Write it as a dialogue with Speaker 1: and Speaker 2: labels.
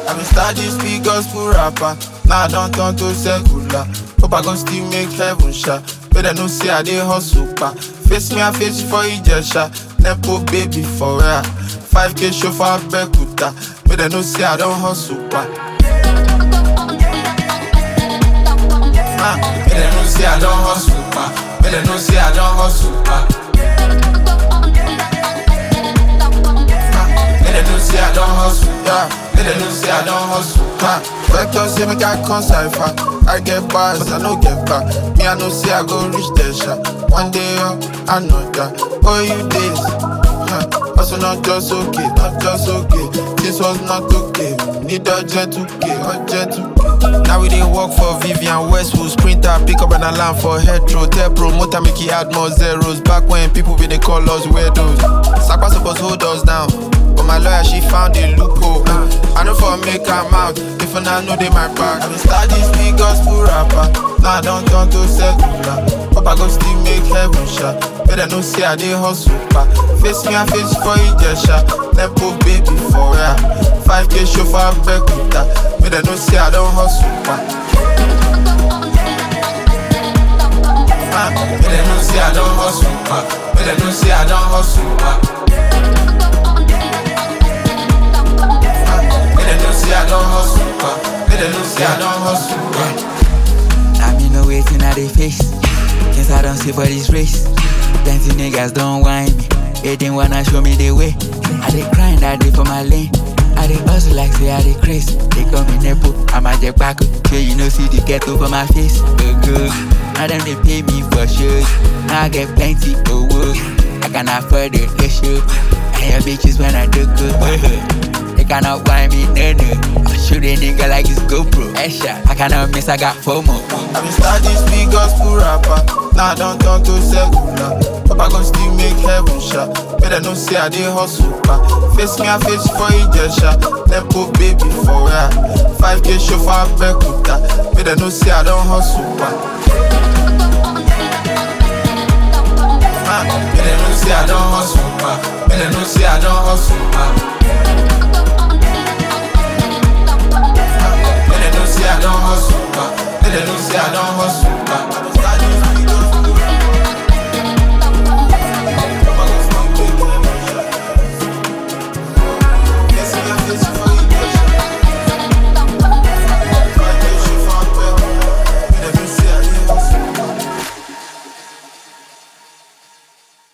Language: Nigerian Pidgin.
Speaker 1: I been start this big gospel rapper. Now I don't turn to secular. Hope I gon' still make heaven shot. But I know say I dey hustle pa. Face me, I face you for Ijesha. Nepo baby for real. 5k show for Abekuta. But I know say I don't hustle pa. Ah, But I know say I don't hustle pa. But I know say I don't hustle pa. Make them know say I don't hustle, yeah. Make them know say I don't hustle, huh. Vector say make I come cipher. I get bars, I no get back. Me I know say I go reach the shot. One day up, I know that. Oh you days, huh. Also not just okay, not just okay. This was not okay. Need a jet 2K, a jet 2K.
Speaker 2: Now we dey work for Vivian Westwood Sprinter, pick up an alarm for Hetro Tell promoter make he add more zeros Back when people be dey call us weirdos Sakpa suppose hold us down But my lawyer she found a loophole I know for make am out If I know they my back
Speaker 1: I been start this big gospel rapper. Now I don't turn to secular. Hope I go still make heaven shot. But I know say I dey hustle pa. Face me, I face you for Ijesha. Nepo baby for real. 5k show for Abekuta. But I know say I don't hustle pa. Ah, But I know say I don't hustle pa. But I know say I don't hustle pa. Ah, But I know say I don't hustle pa. But I know say I don't hustle pa.
Speaker 3: I mean no waiting at the face. Since I don't see for this race. Plenty niggas don't whine me. They didn't wanna show me the way. I dey grind that day for my lane. I dey hustle like say I dey craze. They call me Nepo, I'm a jack back. So you know see the ghetto for my face. Oh good. Now them they pay me for shows. Now I get plenty of work. I can afford the issue. And your bitches when I do good. They cannot whine me, no no. I shoot a nigga like it's GoPro. Headshot. I cannot miss, I got FOMO.
Speaker 1: I been start this big gospel rapper. Now I don't turn to secular. Hope I gon' still make heaven shot. But I know say I dey hustle pa. Face me, I face you for Ijesha. Nepo baby for real. 5k show for Abekuta. But I know say I don't hustle pa. Ah, But I know say I don't hustle pa. But I know say I don't hustle pa.